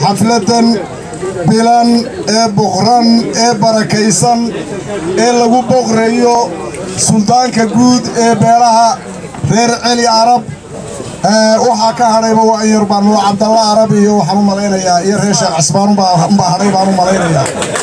xafladan bilan ee boqran ee barakaysan ee lagu boqrayo suldaanka guud ee beelaha reer celi arab waxaa ka hadhayba waa in yarbaan nuur cabdalla arab iyo waxaan u malaynayaa iyo reer sheekh cismaan unbaa hadhay baan u malaynayaa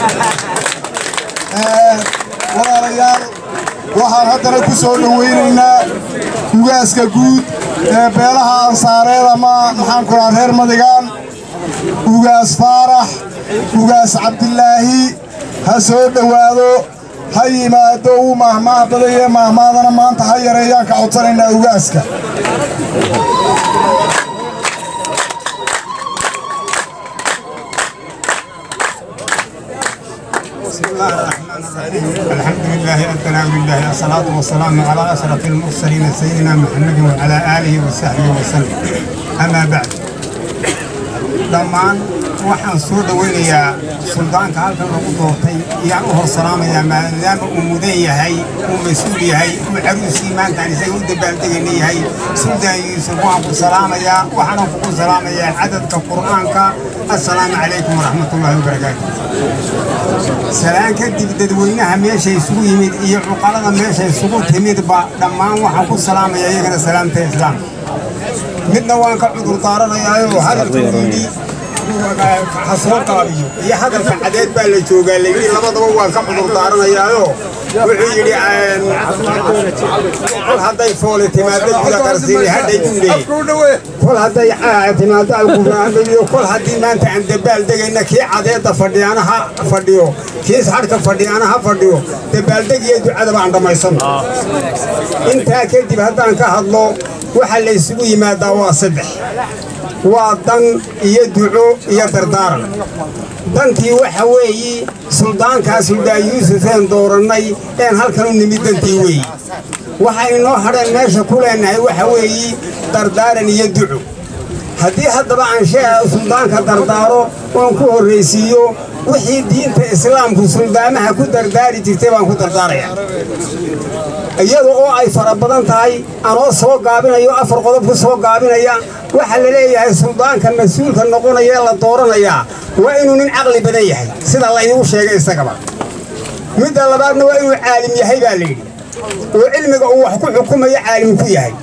walaalayaal waxaan haddana ku soo dhowaynaynaa ugaaska guud ee beelaha ansaareed ama maxaan ku rahaa reer madigaan ugaas faarax ugaas cabdilaahi ha soo dhowaado ha yimaado uu maahmaah badayee maahmaadana maanta ha yareeyaan ka codsanaynaa ugaaska بسم الله الرحمن الرحيم الحمد لله الثناء لله الصلاة والسلام على أشرف المرسلين سيدنا محمد وعلى آله وصحبه وسلم أما بعد dhammaan waxaan soo dhowaynayaa suldaanka halkan lagu doortay iyaan u hor salaamayaa maadaama uu mudan yahay uu mas-uul yahay uu caruusii maantaan isaga u dabaaldegayna yahay suldaan yuusuf waan ku salaamayaa waxaanan kugu salaamayaa cadadka qur'aanka assalaamu calaykum waraxmatullaahi wabarakaatu salaan kadib dadweynaha meesha isugu yimid iyo cuqalada meesha isugu timidba dhammaan waxaan ku salaamayaa iyagana salaamta islaam midna waan ka cudur daaranayaayoo hadalkuu yidhi ha soo qaabiyo iyo hadalka cadeed baa la joogaa layidhi labadaba waan ka cudur daaranayaayoo wuxuu yidhi kol hadday foole timaado guda qarsiini hadhay guulee kol hadday timaado alguraandhayo kol haddii maanta aan dabaal degayna kii cadeedda fadhiyaana ha fadhiyo kiis hadhka fadhiyaana ha fadhiyo dabaaldegiyo ducadaba aan dhammaysanno intaa kadib haddaan ka hadlo waxaa la isugu yimaadaa waa saddex waa dan iyo duco iyo dardaaran dantii waxa weeyi suldaankaa suldaan yuusufeen doorannay een halkan u nimid dantii weeyi waxay inoo hadheen meesha ku leennahay waxa weeyi dardaaran iyo duco haddii haddaba aan sheega suldaanka dardaaro oon ku horraysiiyo wixii diinta islaamku suldaamaha ku dardaari jirtay baan ku dardaaraya iyada oo ay fara badan tahay anoo soo gaabinayo afar qodob ku soo gaabinaya waxaa la leeyahay suldaanka mas-uulka noqonaya ee la dooranayaa waa inuu nin caqli badan yahay sida laydigu sheegay isagaba midda labaadna waa inuu caalim yahay baa layidhi oo cilmiga uu wax ku xukumayo caalim ku yahay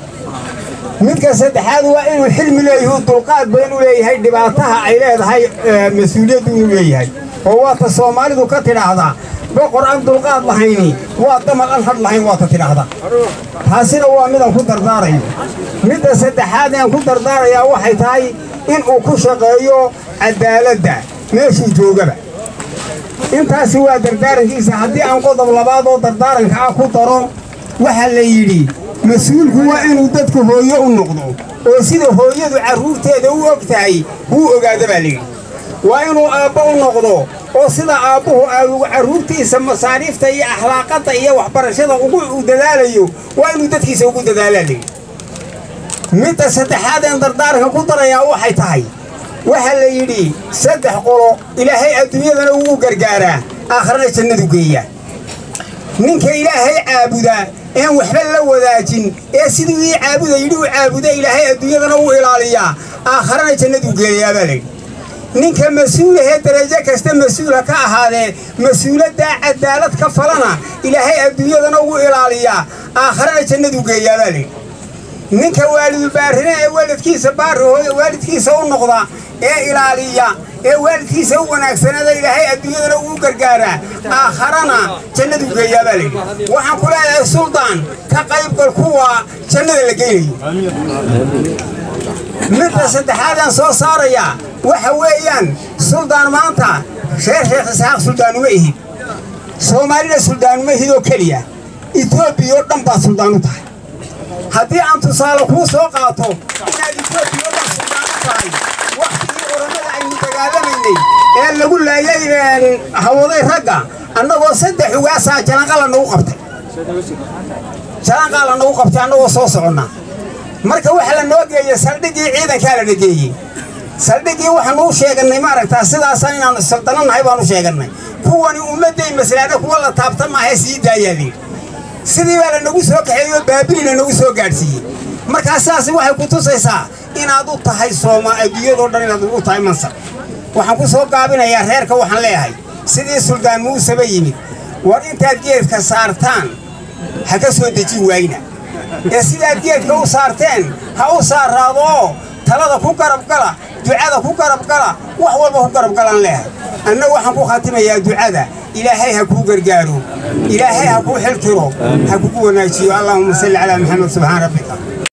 midka saddexaad waa inuu xilmi leeyahu dulqaad badan u leeyahay dhibaataha ay leedahay mas-uuliyaddu inuu leeyahay oo waata soomaalidu ka tidhaahdaa boqor aan dulqaad lahayni waa damal aan hadh lahayn waata tidhaahda taasina waa midaan ku dardaarayo midda saddexaad aan ku dardaarayaa waxay tahay inuu ku shaqeeyo cadaaladda meeshuu joogaba intaasi waa dardaarankiisa haddii aan qodob labaad oo dardaaranka ah ku daro waxaa la yidhi mas-uulku waa inuu dadku hooyo u noqdo oo sida hooyadu carruurteeda u og tahay wuu ogaada baa layidhi waa inuu aabbo u noqdo oo sida aabbuhu aagugu carruurtiisa masaariifta iyo akhlaaqadda iyo waxbarashada ugu dadaalayo waa inuu dadkiisa ugu dadaalaa layidhi midda saddexaad een dardaaranka ku darayaa waxay tahay waxaa la yidhi saddex qolo ilaahay adduunyadana wuu gargaaraa aakharana jannadu geeyaa ninka ilaahay caabudaa een waxba la wadaajin ee siduu ii caabuda yidhi u caabuda ilaahay adduunyadana wuu ilaaliyaa aakharana jannaduu geeyayaa baa layidhi ninka mas-uulahee darajo kasta mas-uula ka ahaadee mas-uuladdaa cadaalad ka falana ilaahay adduunyadana wuu ilaaliyaa aakharana jannaduu geeyaa baa layidhi ninka waalidubaarine ee waalidkiisa baarihooda waalidkiisa u noqda ee ilaaliya ee waalidkiisa u wanaagsanaada ilaahay adduunyadana uu gargaaraa aakharana jannaduu geeyaa baa layidhi waxaan ku leeyahay suldaan ka qaybgal kuwa jannada la geynayo midda saddexaadaan soo saarayaa waxa weeyaan suldaan maanta reer sheekh isxaaq suldaanuma ihid soomaalina suldaanuma ihid oo keliya etoobiya oo dhan baad suldaan u tahay haddii aan tusaale kuu soo qaato inaad etoobiya oo dhan suldaan u tahay wakhtigii oramada aynu dagaalamaynay ee lagu laayay hawaday ragga annagoo saddex ugaasaa jalanqala nagu qabtay jalanqaa la nagu qabtay annagoo soo soconnaa marka waxa la noo geeyey saldhiggii ciidankaa la nageeyey saldhiggii waxaanuu sheegannay maaragtaa sidaasaan inaanu saldano nahay baanu sheegannay kuwani ummadday maslaada kuwa la taabtan maahae sii daayaa layidhi sidii baa la nagu soo kaxeeyey oo baabilina nagu soo gaadhsiiyey markaa sidaas waxay ku tusaysaa inaad u tahay sooma adduunyadoo dhan inaad u tahay mansab waxaan ku soo gaabinayaa reerka waxaan leeyahay sidii suldaan muuseba yimid war intaad geedka saartaan ha ka soo dejin waayna ee sidaad geedka u saarteen ha u saaraadoo talada ku garabgala ducada ku garabgala wax walba ku garabgalaan leehay anna waxaan ku khatimayaa ducada ilaahay ha kuu gargaaro ilaahay ha kuu xiltiro ha kugu wanaajiyo allahuma salli calaa maxamed subxaan rabbika